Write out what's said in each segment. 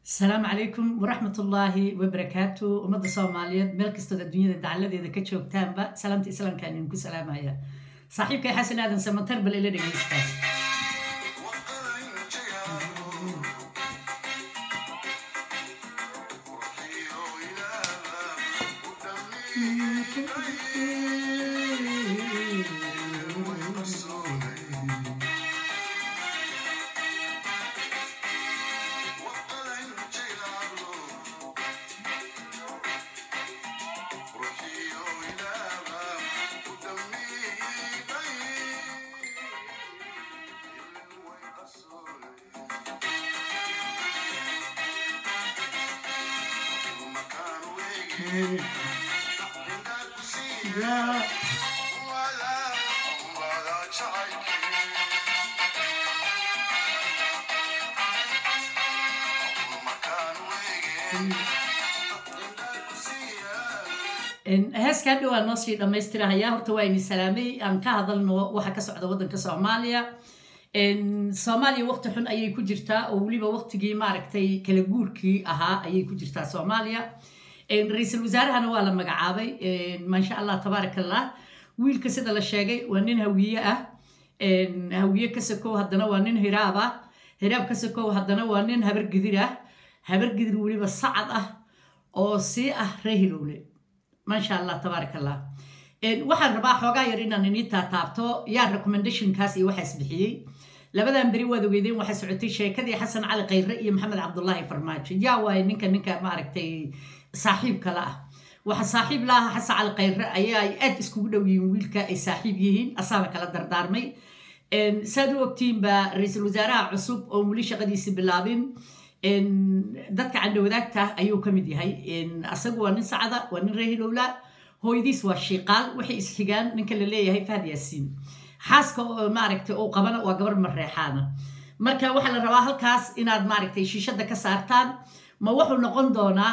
asalaamu calaykum waraxmat ullaahi wabarakaatu ummadda soomaaliyeed meel kastood adduunyada dacaladeeda ka joogtaanba salaamta islaamkaan idinku salaamaya saaxiibkay xasan aadan samatar bal ila dhegeysta heeskaa dhowaa noo sii dhammaystirahayaa horta waa ini salaamay aan ka hadalno waxa ka socda waddanka soomaaliya soomaaliya waqti xun ayay ku jirtaa oo weliba waqtigii maaragtay kala guurkii ahaa ayay ku jirtaa soomaaliya ra-iisul wasaarahana waa la magacaabay maasha allah tabaarak allah wiilka sida la sheegay waa nin hawiye ah hawiye ka sokow haddana waa nin hiraab ah hiraab ka sokow haddana waa nin habargidir ah habargidir weliba sacad ah oo sii ah reehilowle maasha allah tabaarak allah waxaan rabaa xoogaa yar inaan inii taataabto yaa recommendationkaas iyo waxaas bixiyey labadan beri waad ogeydeen waxaa socotay sheekadii xasan cali khayre iyo maxamed cabdullaahi farmaajo yaa waaye ninka ninka maaragtay saaxiib kale ah waxa saaxiib laaha xasan cali khayre ayaa ay aad iskugu dhow yihiin wiilka ay saaxiib yihiin asaaba kala dardaarmay saad u ogtiin baa ra-iisul wasaaraha cusub oo weli shaqadiisi bilaabin dadka candhawadaagta ayuu ka mid yahay asagu waa nin sacda waa nin reehilowla hooyadiis waa shiiqaal waxay isxigaan ninka la leeyahay fahad yaasiin xaaska maaragtay uu qabana waa gabar mareexaana marka waxaa la rabaa halkaas inaad maaragtay shiishada ka saartaan ma wuxuu noqon doonaa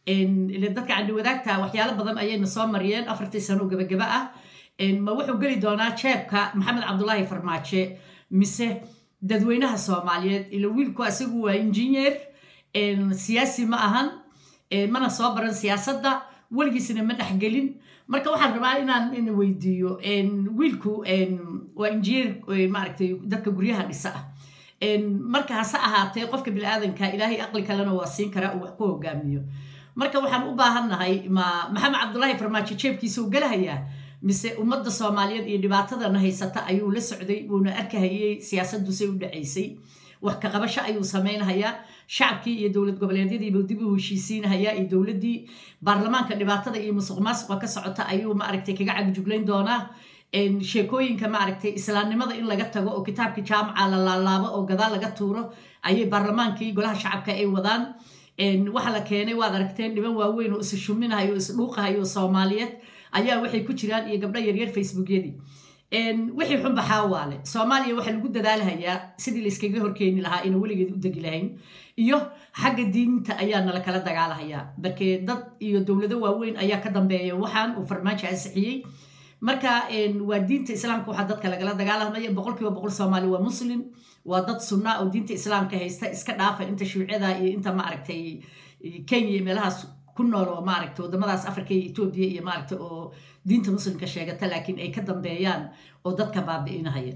dadka candhawadaagta waxyaalo badan ayayna soo mariyeen afartii sano oo gabagaba ah ma wuxuu geli doonaa jeebka maxamed cabdulaahi farmaaje mise dadweynaha soomaaliyeed ila wiilku asigu waa injineer siyaasi ma ahan mana soo baran siyaasadda weligiisna ma dhexgelin marka waxaan rabaa inaan in weydiiyo wiilku waa injineer maaragtay dadka guryaha dhisa ah marka hase ahaatee qofka biniaadanka ilaahay aqli kalena waa siin karaa uu wax ku hogaamiyo marka waxaan u baahannahay ma maxamed cabdulaahi farmaajo jeebkiisa u gelahayaa mise ummadda soomaaliyeed iyo dhibaatadana haysata ayuu la socday wuuna arkahayey siyaasadusay u dhacaysay wax ka qabasho ayuu samaynahayaa shacabkii iyo dowlad goboleedyadiibuu dib u heshiisiinahayaa iyo dowladdii baarlamaanka dhibaatada iyo musuq maasuqa ka socota ayuu maaragtay kaga cagjuglayn doonaa sheekooyinka maaragtay islaamnimada in laga tago oo kitaabkii jaamaca la laalaabo oo gadaal laga tuuro ayay baarlamaankii golaha shacabka ay wadaan waxa la keenay waad aragteen dhiban waaweyn oo is shuminahayo o isdhuuqahayo soomaaliyeed ayaa waxay ku jiraan iyo gabdho yaryar facebookyadii wixii xun baxaa waale soomaaliya waxaa lagu dadaalahayaa sidii layskaga horkeeni lahaa ina weligeed u degi lahayn iyo xagga diinta ayaa nala kala dagaalahayaa markee dad iyo dowlado waaweyn ayaa ka dambeeya waxaan uu farmaajo ansixiyey marka waa diinta islaamka waxaa dadka lagala dagaalamaya boqolkiiba boqol soomaali waa muslim waa dad sunna oo diinta islaamka haysta iska dhaafa inta shuucada iyo inta maaragtay kenya iyo meelahaas ku nool oo maaragta wadamadaas africa iyo etoobiya iyo maaragta oo diinta muslimka sheegata laakiin ay ka dambeeyaan oo dadka baabi'inahaya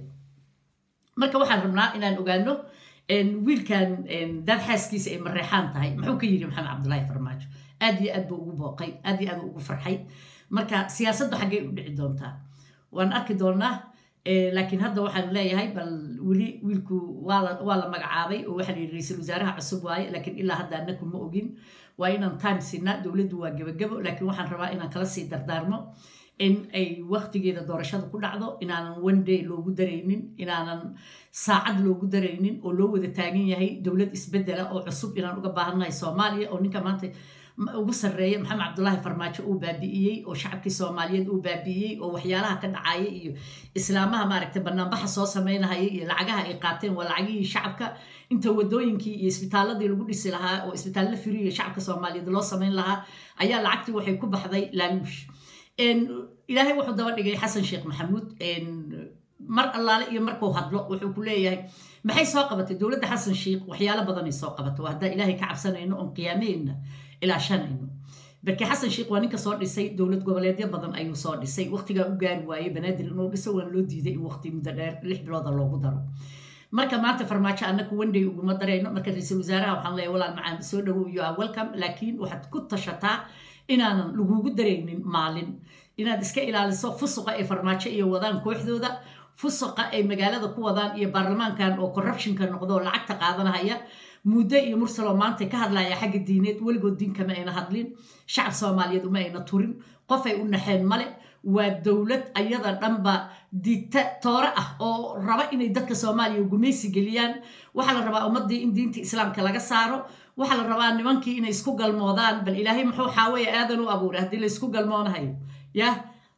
marka waxaan rabnaa inaan ogaano wiilkan dad xaaskiisa ay mareexaan tahay muxuu ka yidhi maxamed cabdulaahi farmaajo aad iyo aad buu ugu booqay aad iyo aad ugu farxay marka siyaasaddu xaggay u dhici doontaa waan arki doonaa laakiin hadda waxaan leeyahay bal weli wiilku waa la magacaabay oo waxaa la yidhi ra-iisul wasaaraha cusub waaye laakiin ilaa hadda anaku ma ogin waa inaan time siinaa dowladdu waa gebagabo laakiin waxaan rabaa inaan kala sii dardaarmo in ay waktigeeda doorashada ku dhacdo inaanan one day loogu daraynin inaanan saacad loogu daraynin oo loo wada taagan yahay dowlad isbedela oo cusub inaan uga baahannahay soomaaliya oo ninka maanta ugu sarreeya maxamed cabdulaahi farmaajo uu baabi'iyey oo shacabkii soomaaliyeed uu baabi'iyey oo waxyaalaha ka dhacaya iyo islaamaha maaragtay banaanbaxa soo samaynahaya iyo lacagaha ay qaateen waa lacagihii shacabka inta wadooyinkii iyo isbitaaladii lagu dhisi lahaa oo isbitaallo firiya shacabka soomaaliyeed loo samayn lahaa ayaa lacagtii waxay ku baxday laaluush ilaahay wuxuu daba dhigay xasan sheekh maxamuud mar allaale iyo markuu hadlo wuxuu ku leeyahay maxay soo qabatay dowladda xasan sheikh waxyaalo badanay soo qabatay waa haddaan ilaahay ka cabsanayno oon qiyaameheenna ilaashanayno barke xasan sheikh waa ninka soo dhisay dowlad goboleedyo badan ayuu soo dhisay waqtigaa u gaari waayey banaadir inuu dhiso waan loo diiday in waqti muddo dheer lix bilooda loogu daro marka maanta farmaajo annaku wandhay uguma darayno marka ra-iisul wasaaraha waxaan leeyahay walaal macaan soo dhawow you are welcome laakiin waxaad ku tashataa inaanan lagugu daraynin maalin inaad iska ilaaliso fusuqa ay farmaajo iyo wadaan kooxdooda fusuqa ay magaalada ku wadaan iyo baarlamaankan oo corruptionka noqdo oo lacagta qaadanahaya muddo iyo mursaloo maanta ka hadlaya xagga diineed weligood diinkama ayna hadlin shacab soomaaliyeed uma ayna turin qofay u naxeen male waa dowlad ayada dhanba dita toore ah oo raba inay dadka soomaaliya gumaysi geliyaan waxaa la rabaa ummadii in diinta islaamka laga saaro waxaa la rabaa nimankii inay isku galmoodaan bal ilaahay muxuu xaawaya aadan u abuuray haddii la isku galmoonahayo yah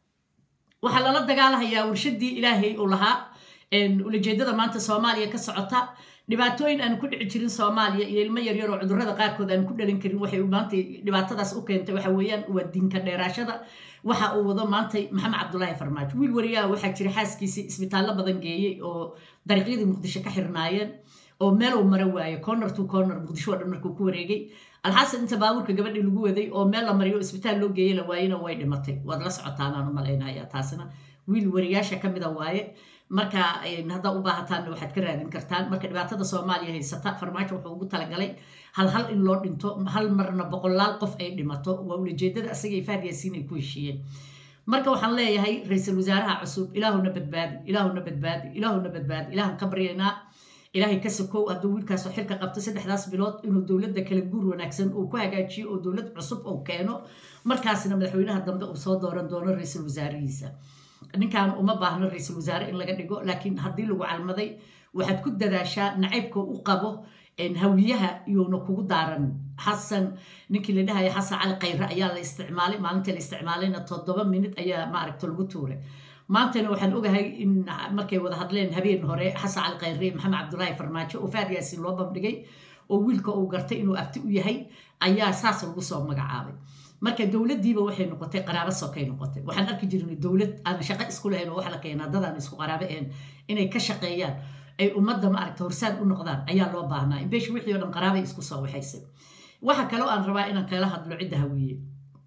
waxaa lala dagaalahayaa warshadii ilaahay uu lahaa ulajeedada maanta soomaaliya ka socota dhibaatooyin aan ku dhici jirin soomaaliya iyo ilmo yaryar oo cudurrada qaarkood aan ku dhalin karin waxay maanta dhibaatadaas u keentay waxa weeyaan waa diinka dheeraashada waxa uu wado maanta maxamed cabdulaahi farmaajo wiil wariyaha waxaa jira xaaskiisii isbitaallo badan geeyey oo dariiqyadii muqdisho ka xirnaayeen oo meel uu mara waayo corner to corner muqdisho oo dhan markuu ku wareegay alxasan inta baabuurka gabadhii lagu waday oo meel la mariyo isbitaal loo geeyey la waayena way dhimatay waad la socotaanaan u malaynaya taasina wiil wariyaasha ka mida waaye marka haddaa u baahataanna waxaad ka raadin kartaan marka dhibaatada soomaaliya haysata farmaajo wuxuu ugu talagalay hal hal in loo dhinto hal marna boqolaal qof ay dhimato waa ulajeedada asagay faaryaasiin ay ku heshiiyeen marka waxaan leeyahay ra-iisul wasaaraha cusub ilaahuna badbaadi ilaahuna badbaadi ilaahuna badbaadi ilaahan ka baryaynaa ilaahay ka sokow hadduu wiilkaasoo xilka qabto saddexdaas bilood inuu dowladda kala guur wanaagsan uu ku hagaajiyo oo dowlad cusub uu keeno markaasna madaxweynaha dambe uu soo dooran doono ra-iisul wasaarihiisa ninkan uma baahno ra-iisul wasaare in laga dhigo laakiin haddii lagu calmaday waxaad ku dadaashaa nacaybka u qabo hawiyaha iyuuna kugu daaran xasan ninkii la dhahaya xasan cali khayre ayaa la isticmaalay maalintii la isticmaalayna toddoba minid ayaa maaragta lagu tuuray maantana waxaan ogahay in markay wada hadleen habeen hore xasan cali khayre maxamed cabdulaahi farmaajo oo faad yaasiin loo bandhigay oo wiilka uu gartay inuu abti u yahay ayaa saas lagu soo magacaabay marka dowladdiiba waxay noqotay qaraabo sokay noqotay waxaan arki jirnay dowlad aan shaqo isku lahayn oo wax la keenaa dadaan isku qaraabo ahayn inay ka shaqeeyaan ay ummadda maaragta horsaad u noqdaan ayaa loo baahnaa imbeesh wixii o dhan qaraabay isku soo waxaysay waxa kaloo aan rabaa inaan kala hadlo cidda hawiye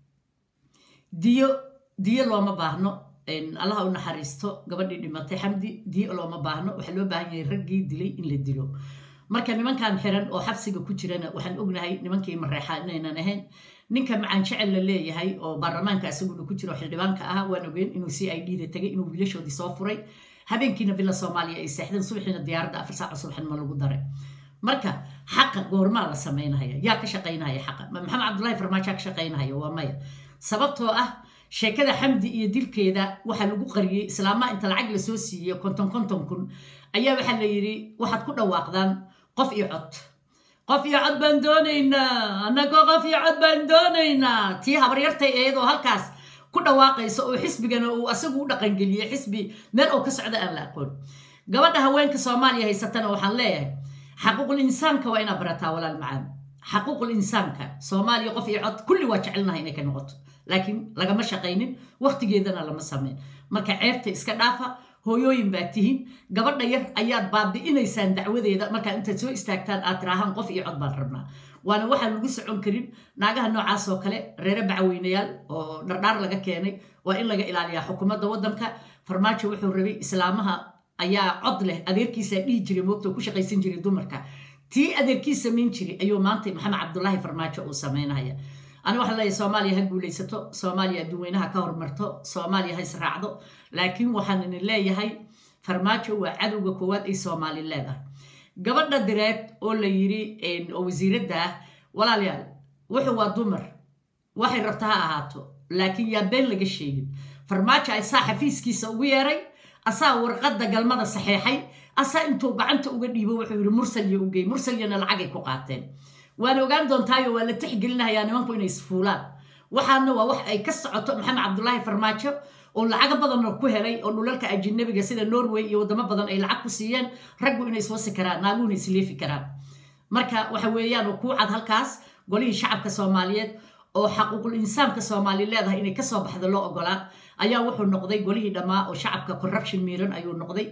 diyo diyo looma baahno allaha u naxariisto gabadhii dhimatay xamdi diyo looma baahno waxaa loo baahan yahay raggii dilay in la dilo marka nimankan xiran oo xabsiga ku jirana waxaan ognahay nimankii mareexa inaynan ahayn ninka macaan jecel la leeyahay oo baarlamaanka isaguna ku jiro xildhibaanka ah waan ogeyn inuu c i d da tegay inuu wiilashoodii soo furay habeenkiina villa soomaaliya ay seexdeen subaxiina diyaaradda afar saac subaxnimo lagu daray marka xaqa goormaa la samaynahaya yaa ka shaqaynahaya xaqa maxamed cabdullahi farmaajo ka shaqaynahaya waa maya sababtoo ah sheekada xamdi iyo dilkeeda waxaa lagu qariyey islaamaha inta lacag lasoo siiyey konton konton kun ayaa waxaa la yidhi waxaad ku dhawaaqdaan qof iyo cod qof iyo cod baan doonaynaa annagoo qof iyo cod baan doonaynaa tii habaryartay eedoo halkaas ku dhawaaqaysa oo xisbigana uu asagu u dhaqangeliyey xisbi meel oo ka socda aan la aqoon gabadha haweenka soomaaliya haysatana waxaan leeyahay xaquuqul insaanka waa inaad barataa walaal macaan xaquuqul insaanka soomaaliya qof iyo cod kulli waa jecelnahay inay ka noqoto laakiin lagama shaqaynin waqtigeedana lama samayn marka ceebta iska dhaafa hooyooyin baa tihiin gabadha yar ayaad baabi'inaysaan dacwadeeda markaa intaad soo istaagtaan aad tiraahaan qof iyo cod baan rabnaa waana waxaan lagu socon karin naagaha noocaas oo kale reere bacweynayaal oo dhardhaar laga keenay waa in laga ilaaliyaa xukuumadda waddanka farmaajo wuxuu rabay islaamaha ayaa cod leh adeerkiisaa dhihi jiray moogta oo ku shaqaysan jiray dumarka tii adeerkiis samayn jiray ayuu maanta maxamed cabdulaahi farmaajo uu samaynaya ani waxaan leeyahay soomaaliya ha guulaysato soomaaliya adduunweynaha ka hormarto soomaaliya ha israacdo laakiin waxaan idin leeyahay farmaajo waa cadowga koowaad ay soomaali leedahay gabadha direed oo la yiri oo wasiiradda ah walaalayaal wuxuu waa dumar waxay rabta ha ahaato laakiin yaa been laga sheegin farmaajo asaa xafiiskiisa ugu yeeray asaa warqadda galmada saxeexay asaa intuu gacanta uga dhiibo wuxuu yidhi mursalya ugey mursalyana lacagay ku qaateen waana ogaan doontaayo waa la tixgelinayaa nimanku inay isfuulaan waxaana waa wax ay ka socoto maxamed cabdulaahi farmaajo oo lacago badanoo ku helay oo dhulalka ajinabiga sida norway iyo wadamo badan ay lacag ku siiyeen raggu inay iswasi karaan naaguhuna isleefi karaan marka waxa weeyaan oo kuu cad halkaas golihii shacabka soomaaliyeed oo xaquuqul insaanka soomaali leedahay inay kasoo baxdo loo ogolaa ayaa wuxuu noqday golihii dhammaa oo shacabka corruption miiran ayuu noqday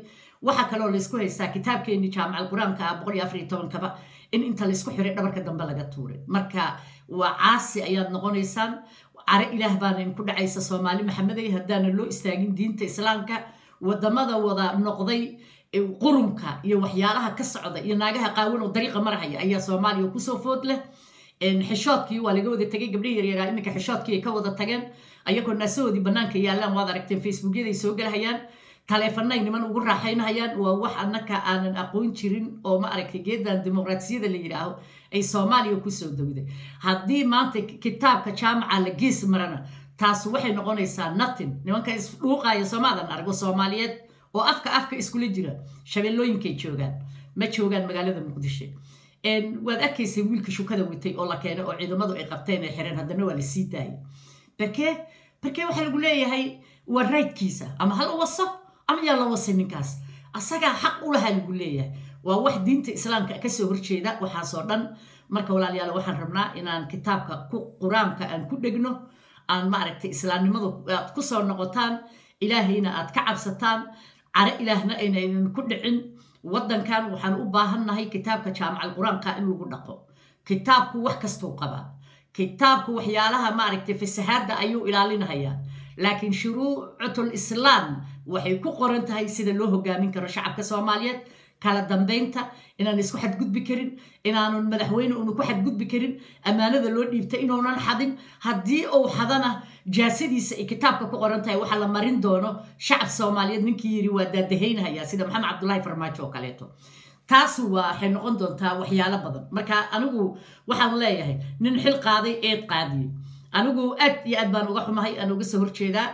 waxaa kaloo laysku haystaa kitaabkeenii jaamacal qur-aanka ah boqol iyo afar iyo tobankaba in inta laysku xiray dhabarka dambe laga tuuray marka waa caasi ayaad noqonaysaan care ilaah baana inku dhacaysa soomaali maxamedey haddaana loo istaagin diinta islaamka wadamada wada noqday qurunka iyo waxyaalaha ka socda iyo naagaha qaawan oo dariiqa marhaya ayaa soomaaliya kusoo food leh xishoodkii waa laga wada tegay gabdhihi yaryaraa iminka xishoodkii ay ka wada tageen ayagoo naasahoodii bannaanka yaallaan waad aragteen facebookyaday soo galhayaan taleefanay niman ugu raaxaynahayaan waa wax annaka aanan aqoon jirin oo ma aragtay geedan dimuqraadiyada la yidhaaho ay soomaaliya kusoo dowday haddii maanta kitaabka jaamaca la gees marana taas waxay noqonaysaa natin nimanka isdhuuqaya soomaadan argo soomaaliyeed oo afka afka iskula jira shabeellooyinkay joogaan ma joogaan magaalada muqdisho waad arkaysay wiilka shukada watay oo la keenay oo ciidamadu ay qabteen ay xireen haddana waa la sii daayay barkee barkee waxaa lagu leeyahay waa raydkiisa ama ha la waso ama yaa la wasay ninkaas asagaa xaq u lahaa lagu leeyahay waa wax diinta islaamka kasoo horjeeda waxaasoo dhan marka walaalayaal waxaan rabnaa inaan kitaabka qur-aanka aan ku dhegno aan maaragtay islaamnimadu aad ku soo noqotaan ilaahayna aad ka cabsataan care ilaahna aynaynan ku dhicin waddankan waxaan u baahannahay kitaabka jaamacal qur-aanka in lagu dhaqo kitaabku wax kastuu qabaa kitaabku waxyaalaha maaragtay fasahaadda ayuu ilaalinahayaa laakiin shuruucatul islaam waxay ku qoran tahay sida loo hogaamin karo shacabka soomaaliyeed kala dambaynta inaan isku xadgudbi karin inaanun madaxweyne unu ku xadgudbi karin ammaanada loo dhiibta inuunan xadin haddii uu xadana jaasadiisa ay kitaabka ku qoran tahay waxaa la marin doono shacab soomaaliyeed ninkii yiri waa daadahaynahaya sida maxamed cabdulahi farmaajo oo kaleeto taas waxay noqon doontaa waxyaalo badan marka anigu waxaan leeyahay nin xil qaaday eed qaadiyey anigu aad iyo aad baan uga xumahay aan uga soo horjeedaa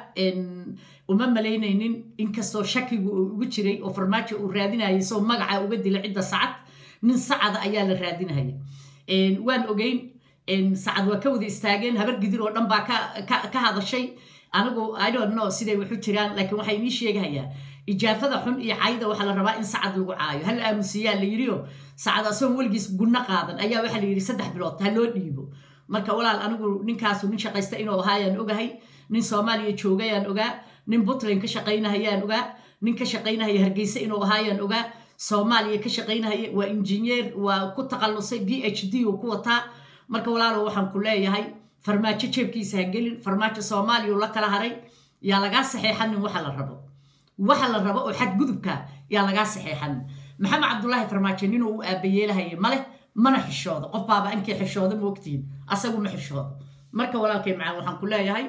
uma malaynaynin inkastoo shakigu uu ugu jiray oo farmaajo uu raadinayay soo magaca uga dila cidda sacad nin sacada ayaa la raadinahaya waan ogeyn sacad waa ka wada istaageen habar gidir oo dhan baa ka hadashay anigu i don't know siday waxu jiraan laakiin waxay inii sheegahayaa ijaafada xun iyo cayda waxaa la rabaa in sacad lagu caayo hal aamusiyaa la yidhioo sacad asoon weligiis gunno qaadan ayaa waxaa la yidhi saddex bilood ha loo dhiibo marka walaal anigu ninkaasu nin shaqaysta inuu ahaayaan ogahay nin soomaaliya joogayaan ogaa nin puntland ka shaqaynahayaan ogaa nin ka shaqaynahaya hargeysa inuu ahaayaan ogaa soomaaliya ka shaqaynahaya waa injineer waa ku taqallusay b h d uu ku wataa marka walaalo waxaan ku leeyahay farmaajo jeebkiisa ha gelin farmaajo soomaaliya uu la kala haray yaa lagaa saxeexanin waxa la rabo waxa la rabo oo xadgudubka yaa lagaa saxeexanin maxamed cabdulaahi farmaajo ninuu u aabayeelahaya maleh mana xishoodo qof baaba ankii xishooda ma ogtihin asagu ma xishoodo marka walaalkay macaan waxaan ku leeyahay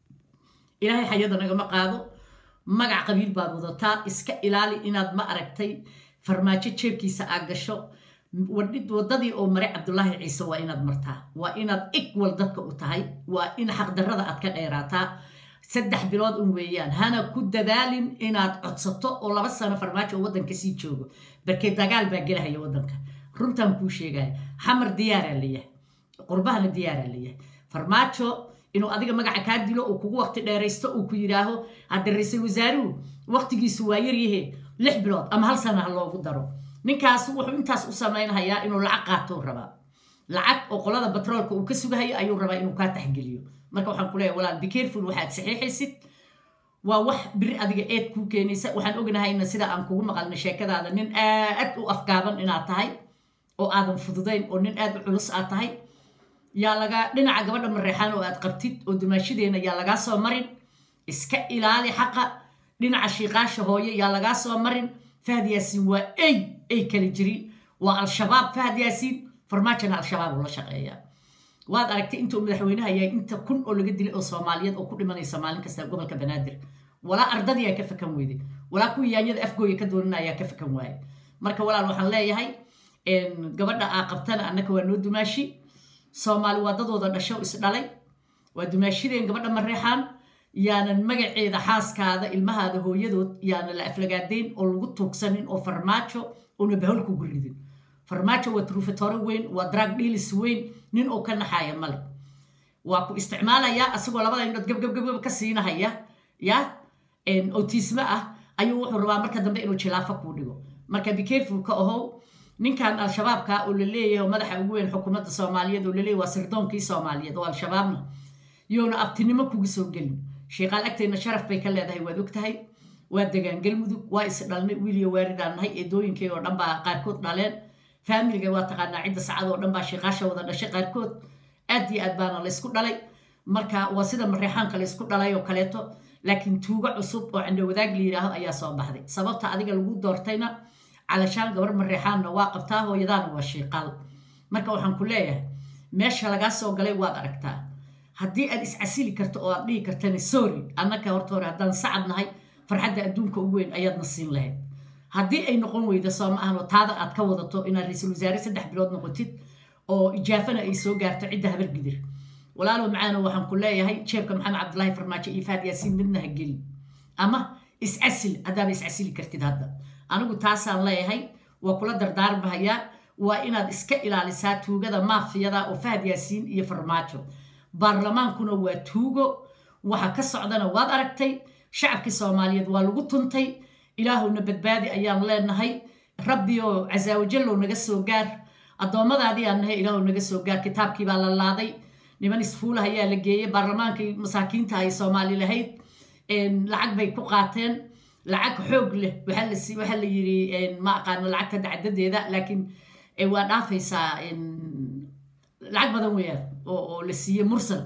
ilaahay xayada nagama qaado magac qabiil baad wadataa iska ilaali inaad ma aragtay farmaajo jeebkiisa aad gasho wadadii oo maray cabdulaahi ciise waa inaad martaa waa inaad igwal dadka u tahay waa in xaqdarrada aad ka dheeraataa saddex bilood un weeyaan hana ku dadaalin inaad codsato oo laba sano farmaajo oo waddanka sii joogo barkee dagaal baa gelahaya waddanka runtaan kuu sheegaya xamar diyaaraa layahay qurbahana diyaaraa layahay farmaajo inuu adiga magaca kaa dilo uu kugu waqti dheeraysto uu ku yidhaaho hadda ra-iisul wasaaruhu waqtigiisu waa yaryahe lix bilood ama hal sana ha loogu daro ninkaas wuxuu intaas u samaynhayaa inuu lacag qaatou rabaa lacag oo qolada batroolka uu ka sugahayo ayuu rabaa inuu kaa taxgeliyo marka waxaan ku leeyahay walaal bicareful waxaad saxiixaysid waa wax biri adiga eed kuu keenaysa waxaan ognahayna sida aan kugu maqalna sheekadaada nin aad u afgaaban inaad tahay oo aadan fududayn oo nin aad u culus aad tahay yaa laga dhinaca gabadha mareexaan oo aad qabtid oo dumaashadeena yaa lagaa soo marin iska ilaali xaqa dhinaca shiiqaasha hooye yaa lagaa soo marin fahad yaasiin waa ey ey kala jiri waa al-shabaab fahad yaasiin farmaajona al-shabaab uu la shaqeeyaa waad aragtay intuu madaxweynaha yahay inta kun oo laga dilay oo soomaaliyeed oo ku dhimanaysa maalin kasta gobolka banaadir walaa ardadii aa ka fakan weyday walaa kuwii yaanyada afgooya ka doonana ayaa ka fakan waaye marka walaal waxaan leeyahay gabadha aa qabtana annaka waa noo dumaashi soomaali waa dadooda dhasho isdhalay waa dumaashideen gabadha mareexaan yaanan magaceeda xaaskaada ilmahaada hooyadood yaana la aflagaadayn oo lagu tuugsanin oo farmaajo una bahol kugu ridin farmaajo waa trufatore weyn waa drag dhilis weyn nin oo ka naxaaya male waa ku isticmaalayaa asagoo labada indhood gabgabgabgab ka siinahaya ya otisme ah ayuu wuxuu rabaa marka dambe inuu jilaafo kuu dhigo marka bicareful ka ahow ninkan al-shabaabka oo la leeyahay madaxa ugu weyn xukuumadda soomaaliyeed oo laleeyahy waa sirdoonkii soomaaliyeed oo al-shabaabna yoona abtinimo kugu soo gelin sheeqaal agteenna sharaf bay ka leedahay waad og tahay waa degaan galmudug waa is dhalnay wiiliyo waaridaan nahay eedooyinkay oo dhan baa qaarkood dhaleen faamiliga waa taqaanaa cidda sacad oo dhan baa shiiqaasha wada dhashay qaarkood aad iyo aad baana laysku dhalay marka waa sida mareexaanka laysku dhalay oo kaleeto laakiin tuugo cusub oo candhowadaag la yidhaahdo ayaa soo baxday sababta adiga lagu doortayna calashaan gabar mareexaanna waa qabtaa hooyadaana waa shiiqaal marka waxaan ku leeyahay meesha lagaa soo galay waad aragtaa haddii aad iscasili karto oo aad dhihi kartana sorry annaka horta hore haddaan sacad nahay farxadda adduunka ugu weyn ayaadna siin lahayd haddii ay noqon weyda soo ma ahan oo taada aad ka wadato inaad ra-iisul wasaare saddex bilood noqotid oo ijaafana ay soo gaarto cidda habar gidir walaalow macaano waxaan ku leeyahay jeebka maxamed cabdulaahi farmaajo iyo faad yaasiin midna ha gelin ama iscasil haddaaba iscasili kartid hadda anigu taasaan leeyahay waa kula dardaarmahayaa waa inaad iska ilaalisaa tuugada maafiyada oo fahad yaasiin iyo farmaajo baarlamaankuna waa tuugo waxa ka socdana waad aragtay shacabkii soomaaliyeed waa lagu tuntay ilaahowna badbaadi ayaan leenahay rabbi oo casaawajallow naga soo gaar addoommadaadii aan nahay ilaahow naga soo gaar kitaabkii baa la laaday niman isfuulah ayaa la geeyey baarlamaankii masaakiinta ay soomaali lahayd lacag bay ku qaateen lacag xoog leh waxaa la yiri ma aqaano lacagta dacdadeeda laakiin waa dhaafaysaa lacag badan weeyaan oo la siiyey mursal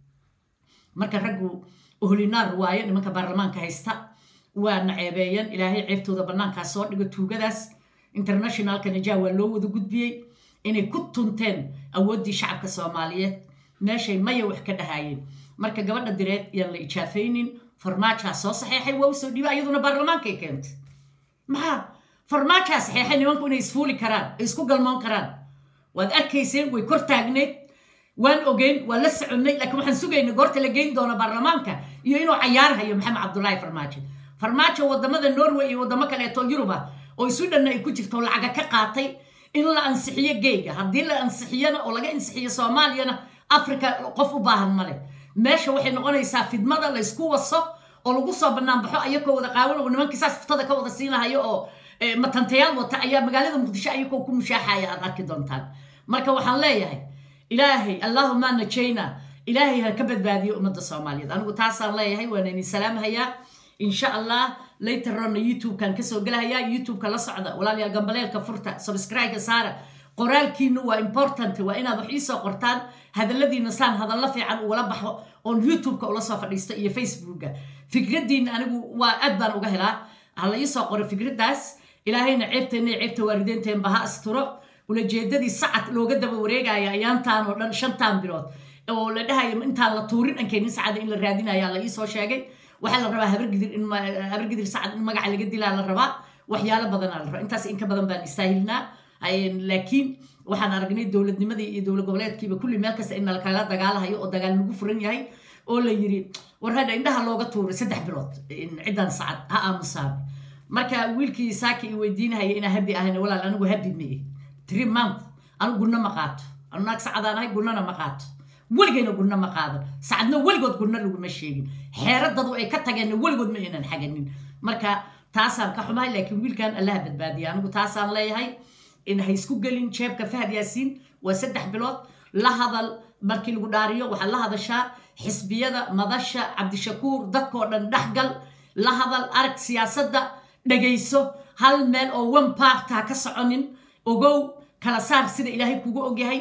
marka raggu ohlinaar waayo nimanka baarlamaanka haysta waa naceebeeyeen ilaahay ceebtooda bannaankaa soo dhigo tuugadaas internationalka najaa waa loo wada gudbiyey inay ku tunteen awooddii shacabka soomaaliyeed meeshay maya wax ka dhahaayeen marka gabadha direed yaan la ijaafaynin farmaajaa soo saxeexay waa usoo dhiiba iyaduna baarlamaankay keentay maxaa farmaajaa saxeexay nimanku inay isfuuli karaan ay isku galmoon karaan waad arkayseen way kor taagneed waan ogeyn waan la soconnay laakiin waxaan sugaynay goorta la geyn doono baarlamaanka iyo inuu cayaarhayo maxamed cabdulaahi farmaajo farmaajo wadamada norway iyo wadamo kaleeto yuruba oo isu dhanna ay ku jirto lacaga ka qaatay in la ansixiyo geyga haddii la ansixiyana oo laga ansixiyo soomaaliyana africa qof u baahan male meesha waxay noqonaysaa fidmada laysku waso oo lagu soo banaanbaxo ayakoo wada qaawan oo nimankii saas furtada ka wada siinahayo oo matantayaal wata ayaa magaalada muqdisho ayakoo ku mushaaxaya aad arki doontaan marka waxaan leeyahay ilaahay allahuma najayna ilaahay ha ka badbaadiyo ummadda soomaaliyeed anigu taasaan leeyahay waana idin salaamhayaa insha allah layteronna youtube-kan kasoo gelahayaa youtube-ka la socda walaalayaal gambaleelka furta subscribe-ka saara qoraalkiinu waa important waa inaad wax iisoo qortaan hadalladiina saan hadallo fiican ugala baxo oon youtube-ka ula soo fadhiisto iyo facebooka fikradiina anigu waa aad baan uga helaa hala iisoo qoro fikradaas ilaahayna ceebteenna iyo ceebta waalideenteenba ha asturo ulajeedadii sacad looga daba wareegaya ayaantaan oo dhan shantaan bilood oo la dhahayo intaan la tuurin ankeenin sacada in la raadinaya la iisoo sheegay waxaa la rabaa habargidir in habargidir sacad in magaca laga dilaa la rabaa waxyaalo badanaa la rabaa intaas inka badan baan istaahilnaa laakiin waxaan aragnay dowladnimadii iyo dowlad goboleedkiiba kulli meel kasta in nalkala dagaalahayo oo dagaal nagu furan yahay oo la yiri war hadha indhaha looga tuuray saddex bilood ciddan sacad ha aamusaabe marka wiilkii saaki i weydiinahaya inaa habi ahayna walaal anigu habi meye tiri month anigu gunno ma qaato anu naag sacadaan ahay gunnona ma qaato weligayna gunno ma qaadan sacadna weligood gunno laguma sheegin xeeradadu ay ka tageenna weligood ma aynan xaganin marka taasaan ka xumahay laakiin wiilkan allaha badbaadiya anigu taasaan leeyahay in ha isku gelin jeebka fahad yaasiin waa saddex bilood la hadal markii lagu dhaariyo waxaad la hadashaa xisbiyada madasha cabdishakuur dadkoo dhan dhexgal la hadal arag siyaasadda dhagayso hal meel oo one part ha ka soconin ogow kala saar sida ilaahay kugu ogyahay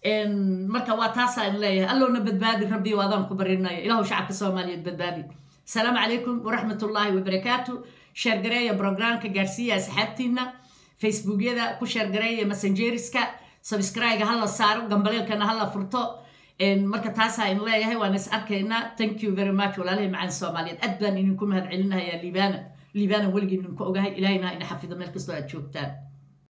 marka waa taasaan leeyahay allowna badbaadi rabbi oo adaan ku barinayo ilaahu shacabka soomaaliyeed badbaadi asalaamu calaykum waraxmat ullaahi wabarakaatu sheergareeya brograamka gaarsiiya asxaabtiina facebookyada ku sheergareeya messengeriska subscribe hala saaro gambaleelkana hala furto marka taasaa in leeyahay waan is arkaynaa thank you very much walaalahay macaan soomaaliyeed aad baan idinku mahad celinayaa liibana liibana weligii idinku ogahay ilaahayna ina xafido meel kastoo aad joogtaan